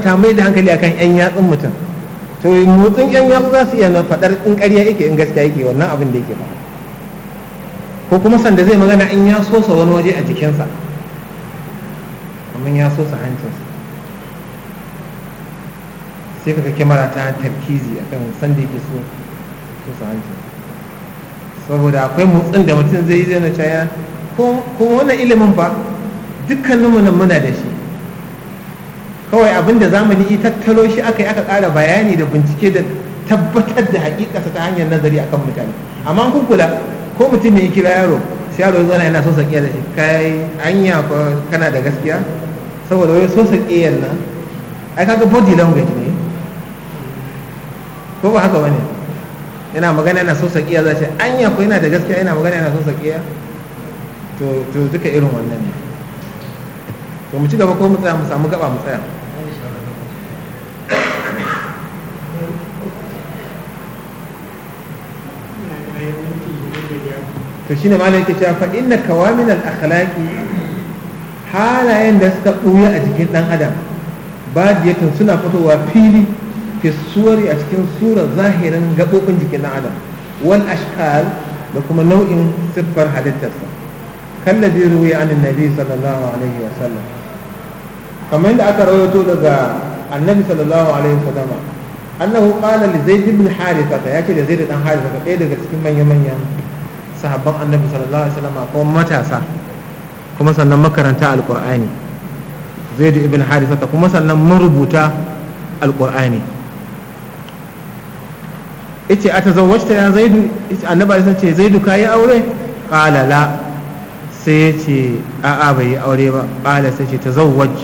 ta mai da hankali akan yan yatsun mutum to motsin yan yatsu za su iya na faɗar in ƙarya yake in gaskiya yake wannan abin da yake ba ko kuma sanda zai magana in ya sosa wani waje a jikinsa kamar ya sosa hancinsa sai kaga kyamara ta tarkizi akan sanda yake so sosa hancinsa saboda akwai motsin da mutum zai yi zai na caya ko wannan ilimin ba dukkaninmu nan muna da shi kawai abin da zamani yi tattalo shi aka yi aka ƙara bayani da bincike da tabbatar da hakikarsa ta hanyar nazari akan mutane amma kun kula ko mutum ne ya kira yaro sai yaro ya zana yana so sakiya da shi kai anya ko kana da gaskiya saboda wai so sakiyar nan ai kaga body language ne ko ba haka bane yana magana yana so sakiya za shi anya ko yana da gaskiya yana magana yana so sakiya to to duka irin wannan ne to mu ci gaba ko mu tsaya mu samu gaba mu tsaya to shine malam yake cewa fa inna kawamin al akhlaqi halayen da suka ɓuya a jikin ɗan adam badiyatun suna fitowa fili fi suwari a cikin surar zahirin gaɓoɓin jikin ɗan adam wal ashkal da kuma nau'in siffar halittarsa kallabi ruwi an nabi sallallahu alaihi wa sallam kamar yadda aka rawaito daga annabi sallallahu alaihi wa sallam annahu qala li zaid ibn haritha ya ce da zaid dan haritha ɗaya daga cikin manyan manyan sahabban annabi sallallahu alaihi wa sallam ko matasa kuma sannan makaranta alqur'ani zaid ibn haritha kuma sannan marubuta alqur'ani yace a tazawwajta ya zaidu yace annabi sai ce zaidu kayi aure qala la sai yace a a bai yi aure ba qala sai ce tazawwaj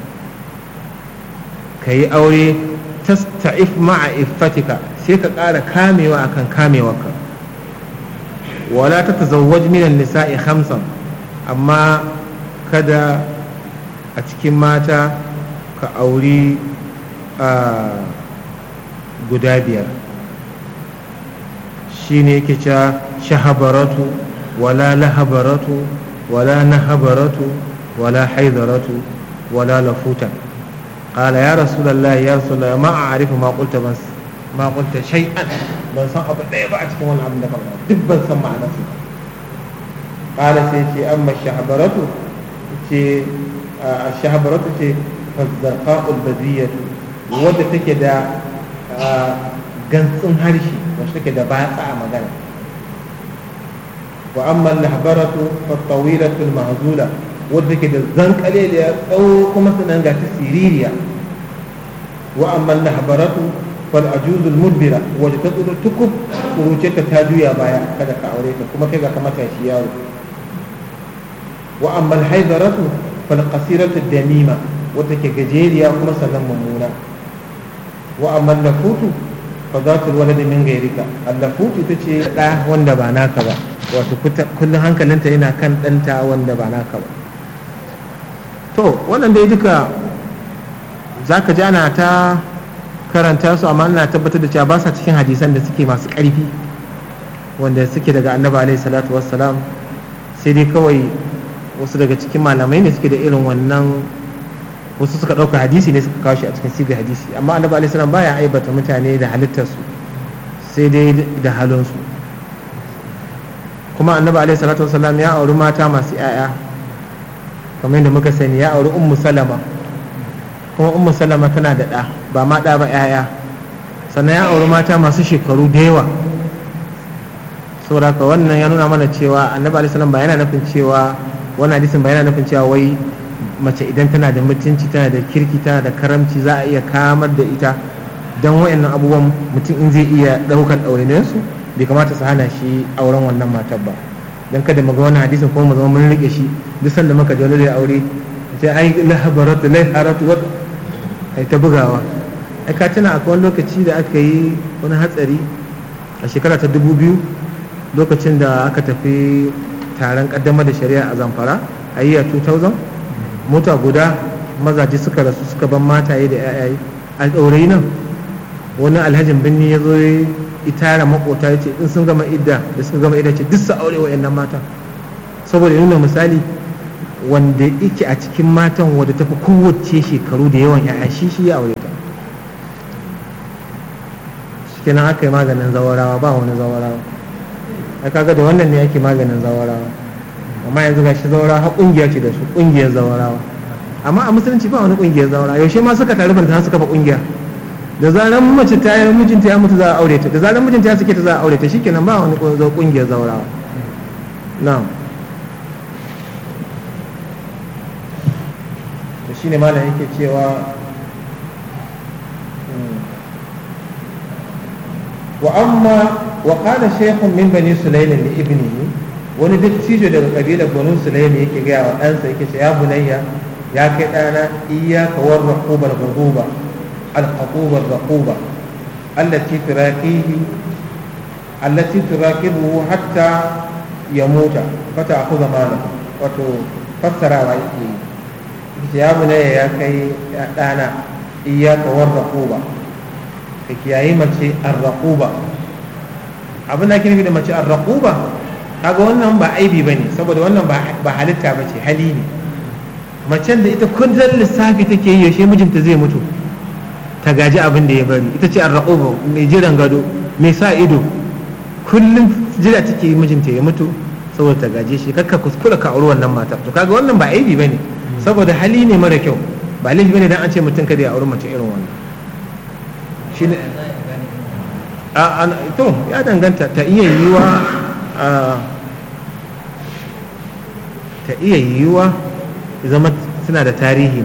kayi aure tasta'if ma'a iffatika sai ka ƙara kamewa akan kamewarka wala ta tazawwaj minan nisa'i khamsan amma kada a cikin mata ka auri guda biyar shine yake cewa shahabaratu wala lahabaratu wala nahabaratu wala haidaratu wala lafutan qala ya rasulullah ya rasulullah ma a'rifu ma qulta bas ma qulta shay'an ban san abu ɗaya ba a cikin wannan abin da ka faɗa duk ban san ma'anar su qala sai ce amma shahabaratu ce shahabaratu ce fazzaqa'ul badiyatu wadda take da gantsin harshe wacce take da batsa a magana wa amma lahbaratu fattawilatu mahzula wadda take da zankale da ya tsawo kuma sanan ga ta siririya wa amma lahbaratu fal ajuzul mudbira wadda ta tsoro tukub kuruce ta ta juya baya kada ka aure ta kuma kai ga kamata shi yaro wa amma alhaidaratu fal qasiratu damima wadda ke gajeriya kuma sannan mummuna wa amma lafutu fa za ta walada min gairika allafutu ita ce ɗa wanda ba naka ba wato kullum hankalinta yana kan ɗanta wanda ba naka ba to wannan dai duka za ka ji ana ta karanta su amma ana tabbatar da cewa ba sa cikin hadisan da suke masu ƙarfi wanda suke daga annabi alaihi salatu wassalam sai dai kawai wasu daga cikin malamai ne suke da irin wannan wasu suka ɗauka hadisi ne suka kawo shi a cikin sigar hadisi amma annabi alaihi salam baya aibata mutane da halittarsu sai dai da halinsu kuma annabi alaihi salatu wasallam ya auri mata masu yaya kamar yadda muka sani ya auri ummu salama kuma ummu salama tana da ɗa ba ma ɗa ba yaya sannan ya auri mata masu shekaru da yawa saboda haka wannan ya nuna mana cewa annabi alaihi salam ba yana nufin cewa wannan hadisin ba yana nufin cewa wai mace idan tana da mutunci tana da kirki tana da karamci za a iya kamar da ita don wayannan abubuwan mutum in zai iya ɗaukar ɗaurinsu bai kamata su hana shi auren wannan matar ba don kada mu ga wani hadisin kuma mu zama mun rike shi duk sanda muka ji wani da aure sai ai lahabaratu laiharatu wat ai ta bugawa ai ka tuna akwai wani lokaci da aka yi wani hatsari a shekara ta dubu biyu lokacin da aka tafi taron kaddamar da shari'a a zamfara a yi a 2000 mota guda mazaje suka rasu suka ban mataye da yayaye a ɗaurayi nan wani alhajin birni ya zo ya itara makota ya ce in sun gama idda da suka gama idda ce duk su aure wa yannan matan saboda nuna misali wanda yake a cikin matan wadda tafi kowace shekaru da yawan yaya shi shi ya aure ta shikenan aka yi maganin zawarawa ba wani zawarawa a kaga da wannan ne ake maganin zawarawa amma yanzu ga shi zawarawa har kungiya ce da su kungiyar zawarawa amma a musulunci ba wani kungiyar zawarawa yaushe ma suka taru banta suka fa kungiya da zaran mace ta yi mijinta ya mutu za a aure ta da zaran mijinta ya sake ta za a aure ta shikenan ba wani kungiyar zawarawa na'am to shine malam yake cewa wa amma wa qala shaykhun min bani sulaym li ibnihi wani dattijo daga kabilar banu sulaym yake gaya wa ɗansa yake ce ya bunayya ya kai ɗana iyyaka war raqubar ghuduba al khutubar raquba allati turaqihi allati turaqibuhu hatta yamuta fata akhudha malahu wato fassarawa yake yi ya bunayya ya kai ɗana iyyaka war raquba ka kiyaye mace arraquba abin da ake nufi da mace arraquba kaga wannan ba aibi bane saboda wannan ba halitta bace hali ne macen da ita kullum lissafi take yi yaushe mijinta zai mutu ta gaji abin da ya bari ita ce arraquba mai jiran gado mai sa ido kullum jira take yi mijinta ya mutu saboda ta gaje shi kakka kuskura ka auri wannan matar to kaga wannan ba aibi bane saboda hali ne mara kyau ba laifi bane dan an ce mutum kada ya auri mace irin wannan shi ne to ya danganta ta iya yiwa ta iya yiwa zama suna da tarihi